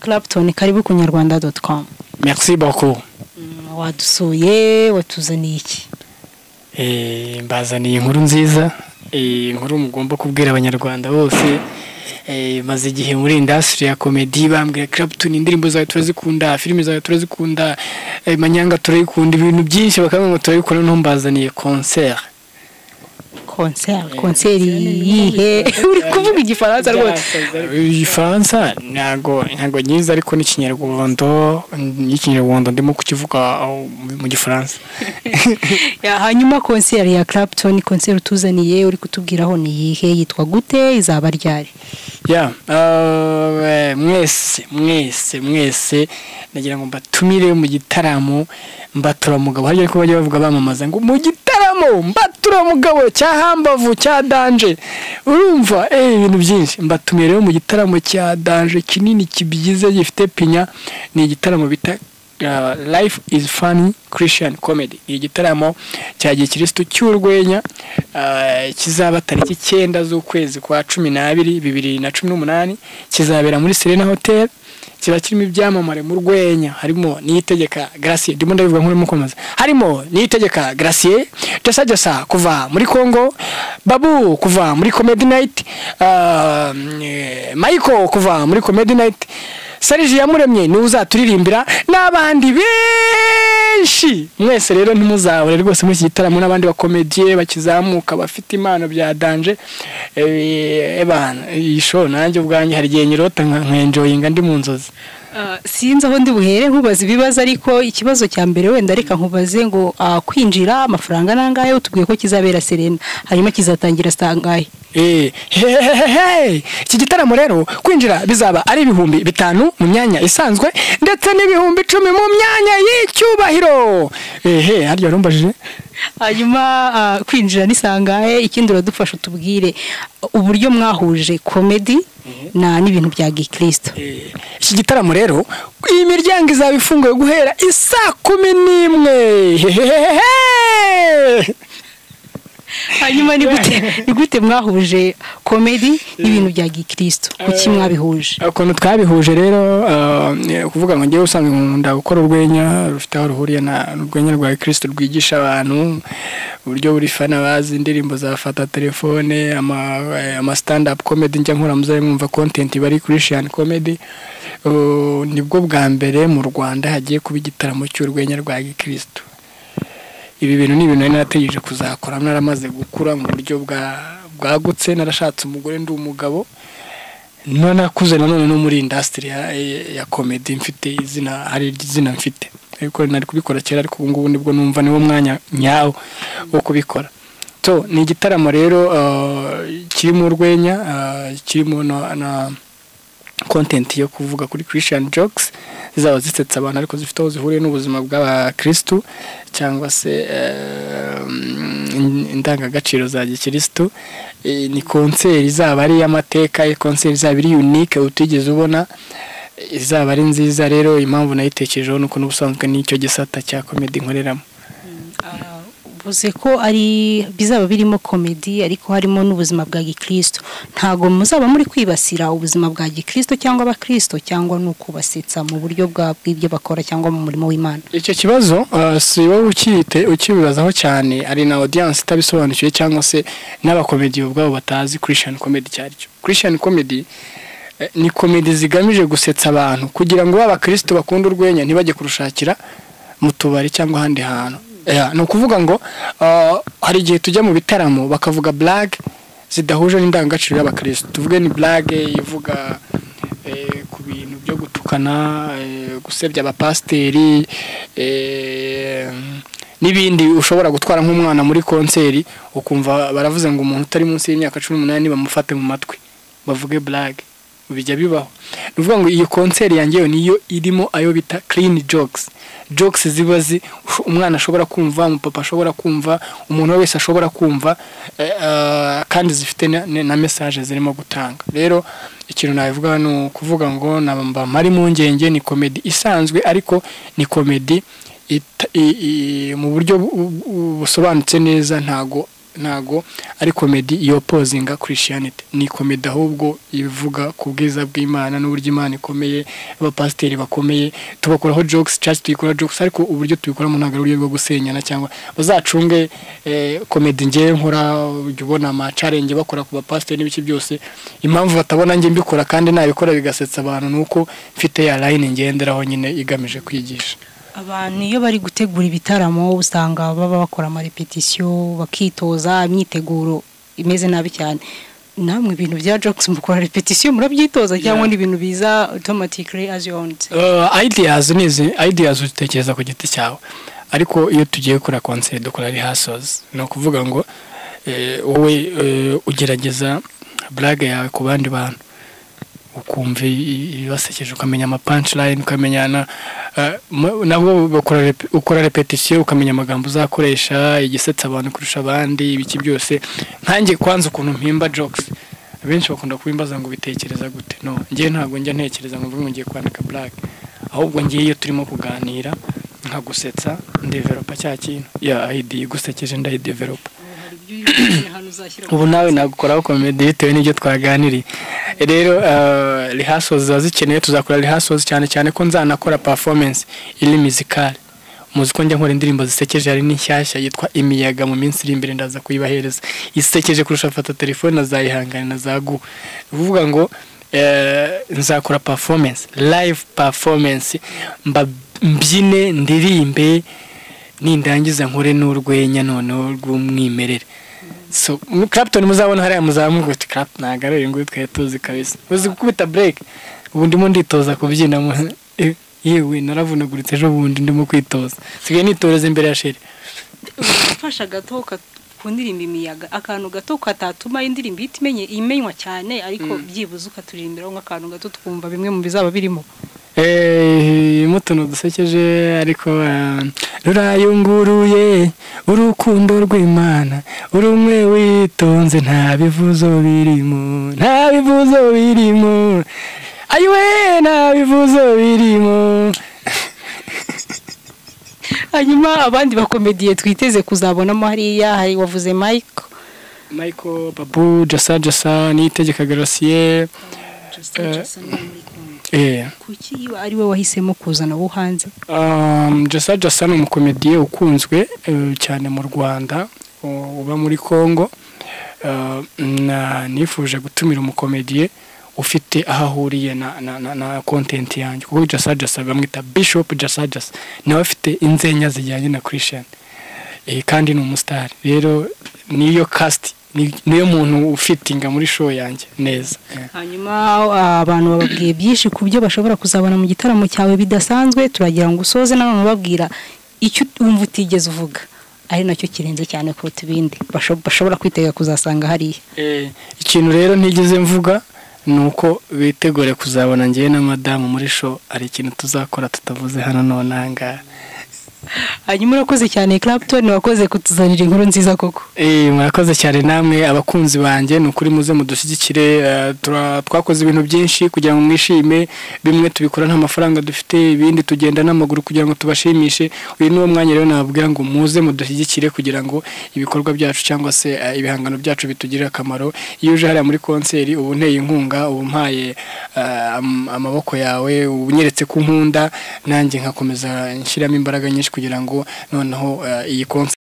Clapton karibu ku nyarwanda doti komu merci beaucoup wadusuye watuzaniye iki Eh, mbazaniye inkuru nziza Eh, inkuru mugomba kubwira abanyarwanda bose Eh, maze igihe muri indasitiri ya komedi bambwira Clapton indirimbo zawe turazikunda filime zawe turazikunda eh, manyanga turayikunda ibintu byinshi bakabona ngo turabikunda no mbazaniye concert konseri konseri yihe uri kuvuga igifaransa rwose igifaransa ntago ntago nyizi ariko n'ikinyarwanda n'ikinyarwanda ndimo kukivuga aho mu gifaransa Ya, hanyuma konseri ya Clapton konseri utuzaniye uri kutubwiraho ni iyihe yitwa gute izaba ryari ya eh, mwese mwese mwese nagira ngo mbatumire mu gitaramo mbatura mugabo hajya ariko bajya bavuga bamamaza ngo mu gitaramo mbatura mugabo cya hambavu cya danje urumva eh ibintu byinshi mbatumiye rero mu gitaramo cya danje kinini kibyize gifite pinya ni igitaramo bita uh, life is funny christian comedy ni igitaramo cya gikirisitu cy'urwenya uh, kizaba tariki icyenda z'ukwezi kwa cumi n'abiri bibiri na cumi n'umunani kizabera muri serena hotel kiba kirimo ibyamamare mu rwenya harimo niyitegeka gracie ndimo ndabivuga nk'urimo kwamamaza harimo niyitegeka gracie jasa jasa kuva muri congo babu kuva muri comedy night uh, michael kuva muri comedy night serge yamuremye niwe uzaturirimbira n'abandi benshi mwese rero ntimuzabure rwose muri iki gitaramo n'abandi bakomediye bakizamuka bafite impano bya danje Eh, ebana iyi show nanjye ubwanjye hari igihe nyirota nka nkenjoyinga ndi mu nzozi sinzi aho ndi buhere nkubaza ibibazo ariko ikibazo cya mbere wenda reka nkubaze ngo ah, kwinjira amafaranga n'angahe utubwiye ko kizabera serena hanyuma kizatangira sitangahe Eh, hehehehe. iki gitaramo rero kwinjira bizaba ari ibihumbi bitanu mu myanya isanzwe ndetse n'ibihumbi icumi mu myanya y'icyubahiro ehe harya warumbajije hanyuma ah, kwinjira ni sangahe ikindi uradufasha utubwire uburyo mwahuje komedi na n'ibintu bya gikristo iki gitaramo rero iyi miryango izaba ifunguye guhera isaa kumi n'imwe hehehehe hanyuma ni gute ni gute mwahuje komedi n'ibintu bya gikristo kuki mwabihuje ukuntu twabihuje rero eh, kuvuga ngo ngewe usanzwe nkunda gukora urwenya rufite aho ruhuriye na urwenya rwa kirisito rwigisha abantu uburyo buri fana bazi indirimbo zafata telefone ama stand up comedy njya nkora muzari mwumva content bari christian comedy Uh, nibwo bwa mbere mu rwanda hagiye kuba igitaramo cy'urwenya rwa gikristo ibi bintu ni ibintu nari narategereje kuzakora naramaze gukura mu buryo bwa- bwagutse narashatse umugore ndi umugabo nanakuze nanone no muri indasitiri ya, ya komedi mfite izina hari izina mfite ariko nari kubikora kera ariko ubungubu nibwo numva niwo mwanya nyawo wo kubikora so ni igitaramo rero eh, kirimo urwenya eh, kirimo na, na content yo kuvuga kuri christian jokes zizaba zisetsa abantu ariko zifite aho zihuriye n'ubuzima bw'abakirisitu cyangwa se eh, mm, indangagaciro za gikirisitu Eh, ni konseri izaba ari iy'amateka iyi konseri izaba ari unique utigeze ubona Eh, izaba ari nziza rero impamvu nayitekerejeho ni uko n'ubusanzwe n'icyo gisata cya komedi nkoreramo uvuze ko ari bizaba birimo komedi ariko harimo n'ubuzima bwa gikristo ntabwo muzaba muri kwibasira ubuzima bwa gikristo cyangwa abakristo cyangwa ni ukubasetsa mu buryo bwa bw'ibyo bakora cyangwa mu murimo w'imana icyo kibazo uh, si wowe ukiyite ukibibazaho cyane ari na audience itabisobanukiwe cyangwa se n'abakomedi ubwabo batazi christian comedy icyo ari cyo christian comedy eh, ni komedi zigamije gusetsa abantu kugira ngo b'abakristo bakunda urwenya ntibajye kurushakira mu tubari cyangwa ahandi hantu yeah, ni ukuvuga ngo uh, hari igihe tujya mu bitaramo bakavuga blague zidahuje n'indangagaciro y'abakristo tuvuge ni blague ivuga eh, ku bintu byo gutukana eh, gusebya abapasiteri eh, n'ibindi ushobora gutwara nk'umwana muri konseri ukumva baravuze ngo umuntu utari munsi y'imyaka cumi n'umunani bamufate mu matwi bavuge blague bijya bibaho ni ukuvuga ngo iyi konseri yanjye yo niyo irimo ayo bita clean jokes jokes ziba zi usho- umwana ashobora kumva umupapa ashobora kumva umuntu wese ashobora kumva eh, ah, kandi zifite na- na na message zirimo gutanga rero ikintu nabivuga ni ukuvuga ngo namba mari mu ngenge ni komedi isanzwe ariko ni komedi ita- i- i- mu buryo bu- bu- busobanutse neza ntago ntago ari komedi iyo pozinga kirishiyanite ni komedi ahubwo ivuga ku bwiza bw'imana n'uburyo imana ikomeye abapasiteri bakomeye tubakoraho jokes cyangwa tuyikora jokes ariko uburyo tubikoramo ntabwo ari uburyo bwo gusenyana cyangwa bazacunge komedi ngewe nkora ujya ubona amacarenge bakora ku bapasiteri n'ibiki byose impamvu batabona njye mbikora kandi nabikora bigasetsa abantu ni uko mfite ya layini ngenderaho nyine igamije kwigisha abantu iyo bari gutegura ibitaramo usanga baba bakora amarepetisiyo bakitoza imyiteguro imeze nabi cyane namwe ibintu bya jokes mukora repetisiyo murabyitoza cyangwa ni ibintu biza otomatikiri azi yonze ideyazi ni izi ideyazi utekereza ku giti cyawe ariko iyo tugiye gukora konseri dukora rihasozi ni ukuvuga ngo wowe ugerageza burage yawe ku bandi bantu ukumva ibibasekeje ukamenya amapanshirayini ukamenya nabo ukora repetisiyo ukamenya amagambo uzakoresha igisetsa abantu kurusha abandi ibiki byose ntange kwanza ukuntu mpimba jokes abenshi bakunda kubimbaza ngo bitekereza gute no ngewe ntabwo njya ntekereza ngo mvuge ngiye kwandika black ahubwo ngewe iyo turimo kuganira nkagusetsa ndeveropa cya kintu ya ayidi gusekeje ndayideveropa ubu nawe nagukoraho komedi bitewe n'ibyo twaganiriye rero rehasozi ziba zikeneye tuzakora rehasozi cyane cyane ko nzanakora performance iri mizikale muzi ko njya nkora indirimbo zisekeje hari n'inshyashya yitwa imiyaga mu minsi iri imbere ndaza kuyibahereza isekeje kurusha fata telefone na za ihangane na za gu bivuga ngo nzakora performance live performance mbyine ndirimbe nindangiza nkore n'urwenya noneho rw'umwimerere so Clapton muzabona hariya muzamuka uti Clap ntabwo ari uyu nguyu twari tuzi kabisa uzi gukubita break ubu ndimo nditoza kubyina yewe naravunaguritse ejo bundi ndimo kwitoza sigaye nitoreza imbere ya sheri ufasha gato ku ndirimbo imiyaga akantu gato katatuma indirimbo ihita imenye imenywa cyane ariko byibuze ukaturirimbiraho nk'akantu gato tukumva bimwe mu bizaba birimo mutuntu dusekeje ariko rurayunguruye urukundo rw'imana urumwe witonze nta bivuzo birimo nta bivuzo birimo ayiwe nta bivuzo birimo hanyuma abandi bakomediye twiteze kuzabonamo hariya hari wavuze mike mike babu jasa jasa niyitegeka garasiye kuki iyo ari we wahisemo kuzana abo hanze jasa jasa ni umukomediye ukunzwe cyane mu rwanda uba muri congo nifuje gutumira umukomediye ufite aho ahuriye na kontenti yanjye kuko jasa jasa bamwita bishop jasa jasa nawe afite inzenya zijyanye na kirishiyani kandi ni umusitari rero niyo kasiti niyo muntu ufitinga muri show yanjye neza hanyuma abantu bababwiye byinshi ku byo bashobora kuzabona mu gitaramo cyawe bidasanzwe turagira ngo usoze nanone ubabwira icyo wumva utigeze uvuga ari nacyo kirenze cyane kuruta ibindi bashobora kwitega kuzasanga hariya ikintu rero ntigeze mvuga ni uko bitegure kuzabona ngewe na madamu muri show hari ikintu tuzakora tutavuze hano none ahangaha hanyuma urakoze cyane Clapton wakoze kutuzanira inkuru nziza koko eh murakoze cyane namwe abakunzi banjye ni ukuri muze mudushyigikire twakoze ibintu byinshi kugira ngo mwishime bimwe tubikora nta mafaranga dufite ibindi tugenda n'amaguru kugira ngo tubashimishe uyu niwo mwanya rero nababwira ngo muze mudushyigikire kugira ngo ibikorwa byacu cyangwa se ibihangano byacu bitugirire akamaro iyo uje hariya muri konseri ubu nteye inkunga ubu mpaye amaboko yawe unyeretse ku nkunda nanjye nkakomeza nshyiramo imbaraga nyinshi kugira ngo noneho iyi konsa